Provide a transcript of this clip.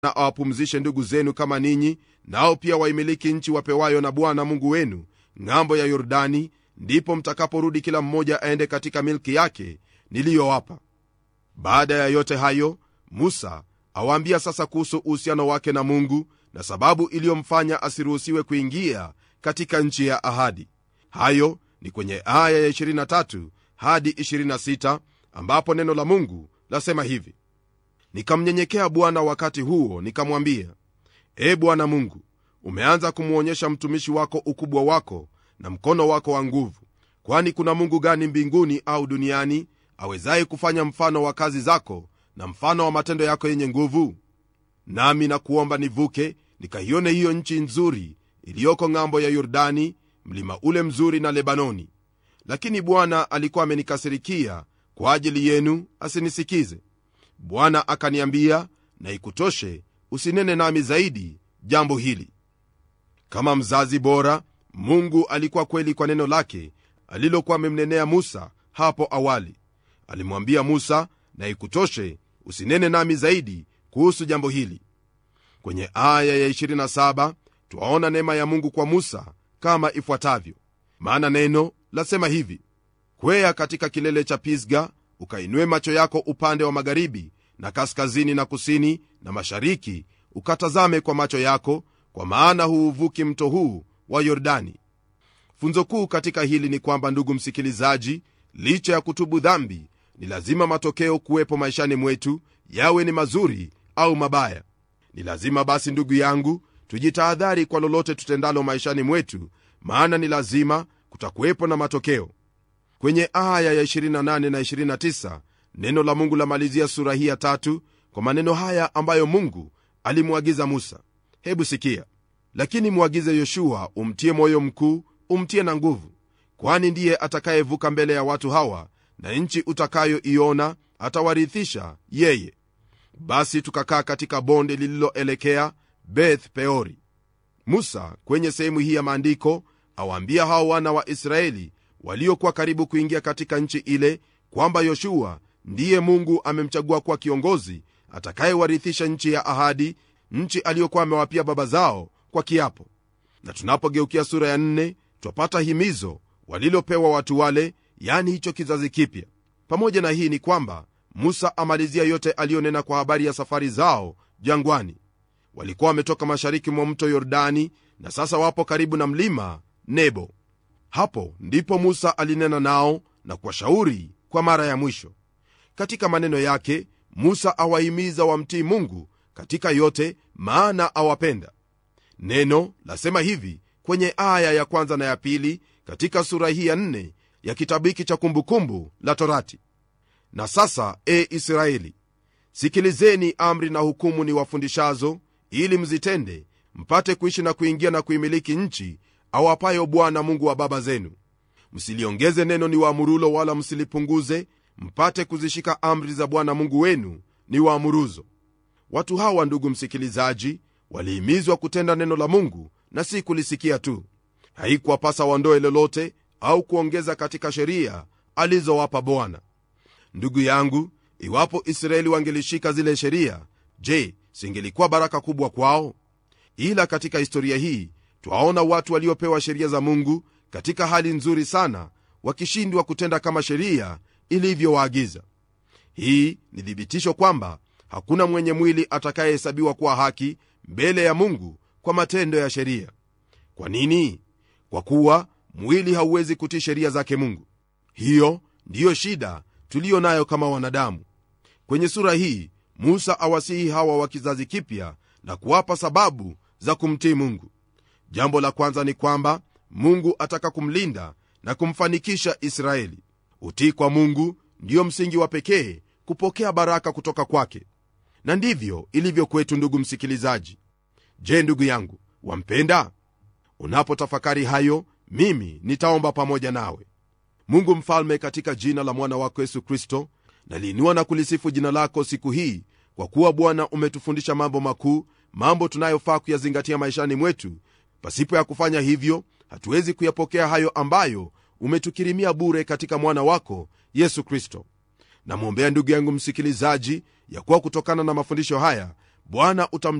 na awapumzishe ndugu zenu kama ninyi nao pia waimiliki nchi wapewayo na bwana mungu wenu ng'ambo ya yordani ndipo mtakaporudi kila mmoja aende katika milki yake niliyowapa baada ya yote hayo musa awaambia sasa kuhusu uhusiano wake na mungu na sababu iliyomfanya asiruhusiwe kuingia katika nchi ya ahadi hayo ni kwenye aya ya 23 hadi 26 ambapo neno la mungu lasema hivi nikamnyenyekea bwana wakati huo nikamwambia e bwana mungu umeanza kumwonyesha mtumishi wako ukubwa wako na mkono wako wa nguvu kwani kuna mungu gani mbinguni au duniani awezaye kufanya mfano wa kazi zako na mfano wa matendo yako yenye nguvu nami nakuomba nivuke nikaione hiyo nchi nzuri iliyoko ng'ambo ya yordani mlima ule mzuri na lebanoni lakini bwana alikuwa amenikasirikia kwa ajili yenu asinisikize bwana akaniambia na ikutoshe usinene nami zaidi jambo hili kama mzazi bora mungu alikuwa kweli kwa neno lake alilokuwa amemnenea musa hapo awali alimwambia musa na ikutoshe usinene nami zaidi kuhusu jambo hili kwenye aya ya 27 twaona neema ya mungu kwa musa kama ifuatavyo maana neno lasema hivi kwea katika kilele cha pisga ukainue macho yako upande wa magharibi na kaskazini na kusini na mashariki ukatazame kwa macho yako kwa maana huuvuki mto huu wa yordani funzo kuu katika hili ni kwamba ndugu msikilizaji licha ya kutubu dhambi ni lazima matokeo kuwepo maishani mwetu yawe ni mazuri au mabaya ni lazima basi ndugu yangu tujitahadhari kwa lolote tutendalo maishani mwetu maana ni lazima kutakuwepo na matokeo kwenye aya ya 28 na 29 neno la mungu lamalizia sura hii ya tatu kwa maneno haya ambayo mungu alimwagiza musa hebu sikia lakini mwagize yoshua umtie moyo mkuu umtie na nguvu kwani ndiye atakayevuka mbele ya watu hawa na nchi utakayoiona atawarithisha yeye basi tukakaa katika bonde lililoelekea beth peori musa kwenye sehemu hii ya maandiko awaambia hao wana wa israeli waliokuwa karibu kuingia katika nchi ile kwamba yoshua ndiye mungu amemchagua kuwa kiongozi atakayewarithisha nchi ya ahadi nchi aliyokuwa amewapia baba zao kwa kiapo na tunapogeukia sura ya nne twapata himizo walilopewa watu wale yani hicho kizazi kipya pamoja na hii ni kwamba musa amalizia yote aliyonena kwa habari ya safari zao jangwani walikuwa wametoka mashariki mwa mto yordani na sasa wapo karibu na mlima nebo hapo ndipo musa alinena nao na kuwashauri kwa mara ya mwisho katika maneno yake musa awahimiza wamtii mungu katika yote maana awapenda neno lasema hivi kwenye aya ya kwanza na ya pili katika sura hii ya nne ya kitabu hiki cha kumbukumbu la torati na sasa e israeli sikilizeni amri na hukumu ni wafundishazo ili mzitende mpate kuishi na kuingia na kuimiliki nchi awapayo bwana mungu wa baba zenu msiliongeze neno ni waamurulo wala msilipunguze mpate kuzishika amri za bwana mungu wenu ni waamuruzo watu hawa ndugu msikilizaji walihimizwa kutenda neno la mungu na si kulisikia tu haikuwapasa waondoe lolote au kuongeza katika sheria alizowapa bwana ndugu yangu iwapo israeli wangelishika zile sheria je singelikuwa baraka kubwa kwao ila katika historia hii twaona watu waliopewa sheria za mungu katika hali nzuri sana wakishindwa kutenda kama sheria ilivyowaagiza hii ni thibitisho kwamba hakuna mwenye mwili atakayehesabiwa kuwa haki mbele ya mungu kwa matendo ya sheria kwa nini kwa kuwa mwili hauwezi kutii sheria zake mungu hiyo ndiyo shida tuliyo nayo kama wanadamu kwenye sura hii musa awasihi hawa wa kizazi kipya na kuwapa sababu za kumtii mungu jambo la kwanza ni kwamba mungu ataka kumlinda na kumfanikisha israeli utii kwa mungu ndiyo msingi wa pekee kupokea baraka kutoka kwake na ndivyo ilivyo kwetu ndugu msikilizaji je ndugu yangu wampenda unapotafakari hayo mimi nitaomba pamoja nawe mungu mfalme katika jina la mwana wako yesu kristo naliinua na kulisifu jina lako siku hii kwa kuwa bwana umetufundisha mambo makuu mambo tunayofaa kuyazingatia maishani mwetu pasipo ya kufanya hivyo hatuwezi kuyapokea hayo ambayo umetukirimia bure katika mwana wako yesu kristo namwombea ndugu yangu msikilizaji ya kuwa kutokana na mafundisho haya bwana